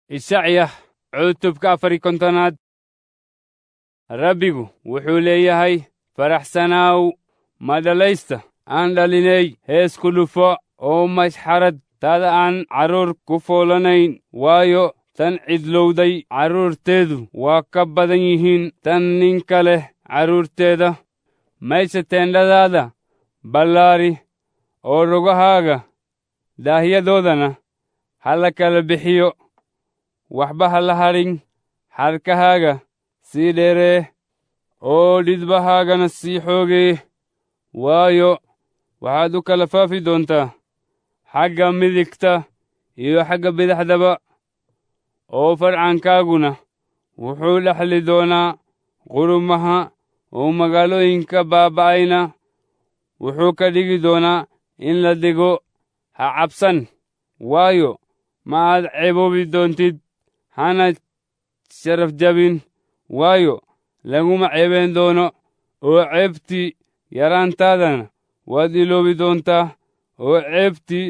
ishacya cutubka afari kontonaad rabbigu wuxuu leeyahay faraxsanaaw madhalaysta aan dhalinay hees ku dhufo oo mashxarad tada aan carruur ku foolanayn waayo tan cidlowday carruurteedu waa ka badan yihiin tan ninka leh carruurteeda mayse teendhadaada ballaari oo rogahaaga daahyadoodana ha la kala bixiyo waxba ha la hadhin xadhkahaaga sii dheeree oo dhidbahaagana sii xoogee waayo waxaad u kala faafi doontaa xagga midigta iyo xagga bidixdaba oo farcankaaguna wuxuu dhexli doonaa qurumaha oo magaalooyinka baaba'ayna wuxuu ka dhigi doonaa in la dego ha cabsan waayo ma aad ceeboobi doontid hana sharaf jabin waayo laguma ceebeen doono oo ceebtii yaraantaadana waad iloobi doontaa oo ceebtii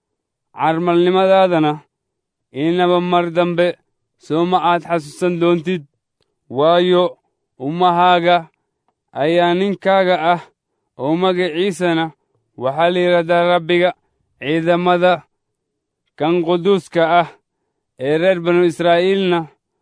carmalnimadaadana inaba mar dambe soo ma aad xasuusan doontid waayo ummahaaga ayaa ninkaaga ah oo magaciisana waxaa la yidhahdaa rabbiga ciidamada kan quduuska ah ee reer banu israa'iilna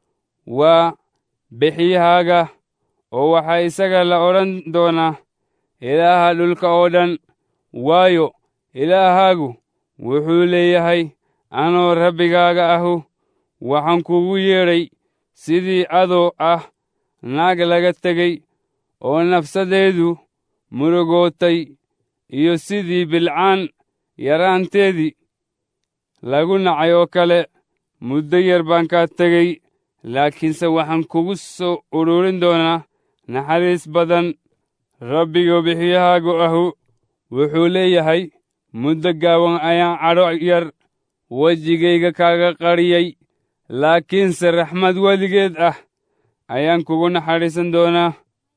waa bixiyahaaga oo waxaa isaga la odhan doonaa ilaaha dhulka oo dhan waayo ilaahaagu wuxuu leeyahay anoo rabbigaaga ahu waxaan kugu yeedhay sidii adoo ah naag laga tegey oo nafsadeedu murugootay iyo sidii bilcaan yaraanteedii lagu nacay oo kale muddo yar baan kaa tegey laakiinse waxaan kugu soo ururin doonaa naxariis badan rabbiga bixiyahaagu ahu wuxuu leeyahay muddo gaaban ayaan cadho yar wejigayga kaaga qariyey laakiinse raxmad weligeed ah ayaan kugu naxariisan doonaa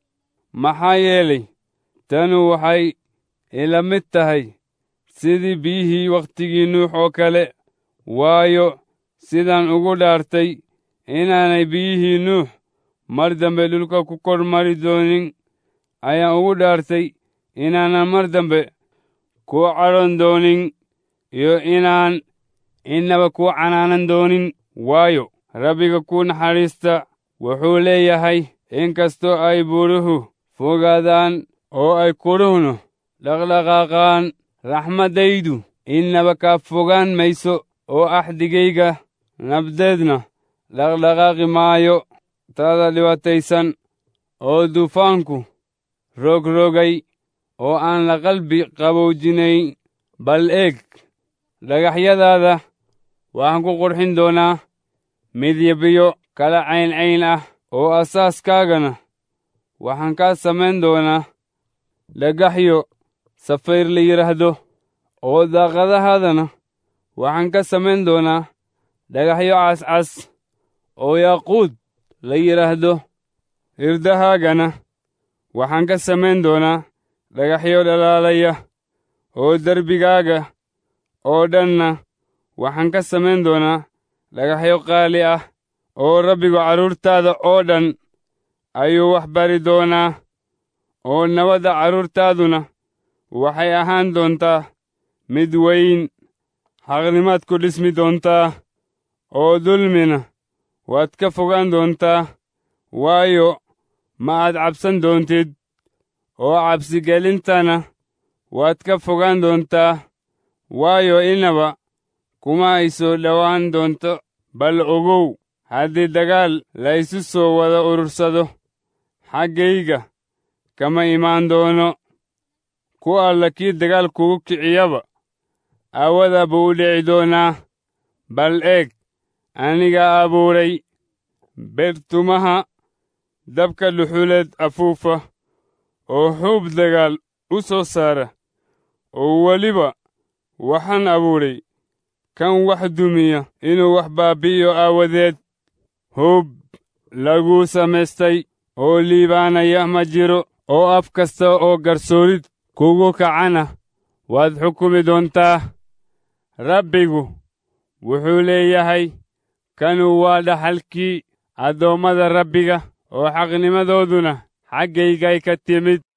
maxaa yeelay tanu waxay ila mid tahay sidii biyihii wakhtigii nuux oo kale waayo sidaan ugu dhaartay inaanay biyihii nuux mar dambe dhulka ku kor mari doonin ayaan ugu dhaartay inaanan mar dambe kuu cadhon doonin iyo inaan innaba kuu canaanan doonin waayo rabbiga kuu naxariista wuxuu leeyahay inkastoo ay buuruhu fogaadaan oo ay kudhuhnu dhaqdhaqaaqaan raxmaddaydu innaba kaa fogaan mayso oo axdigayga nabdeedna dhaqdhaqaaqi maayo taada dhibaataysan oo duufaanku rogrogay oo aan la qalbi qaboojinayn bal eeg dhagaxyadaada waxaan ku qurxin doonaa midyabiyo kala cayncayn ah oo asaaskaagana waxaan kaa samayn doonaa dhagaxyo safayr la yidhaahdo oo daaqadahaadana waxaan ka samayn doonaa dhagaxyo cascas oo yaaquud la yidhaahdo hirdahaagana waxaan ka samayn doonaa dhagaxyo dhalaalaya oo derbigaaga oo dhanna waxaan ka samayn doonaa dhagaxyo qaali ah oo rabbigu carruurtaada oo dhan ayuu wax bari doonaa oo nabadda carruurtaaduna waxay ahaan doontaa mid weyn xaqnimaad ku dhismi doontaa oo dulmina waad ka fogaan doontaa waayo ma aad cabsan doontid oo cabsigelintana waad ka fogaan doontaa waayo inaba kuma ay soo dhowaan doonto bal ogow haddii dagaal la isu soo wada urursado xaggayga kama imaan doono ku alla kii dagaal kugu kiciyaba aawada buu u dhici doonaa bal eeg anigaa abuuray beertumaha dabka dhuxuleed afuufa oo xuub dagaal u soo saara oo weliba waxaan abuuray kan wax dumiya inuu wax baabbi'iyo aawadeed hub laguu samaystay oo liibaanaya ma jiro oo af kasta oo garsoorid kugu kacana waad xukumi doontaa rabbigu wuxuu leeyahay kanu waa dhaxalkii addoommada rabbiga oo xaqnimadooduna xaggaygay ka timid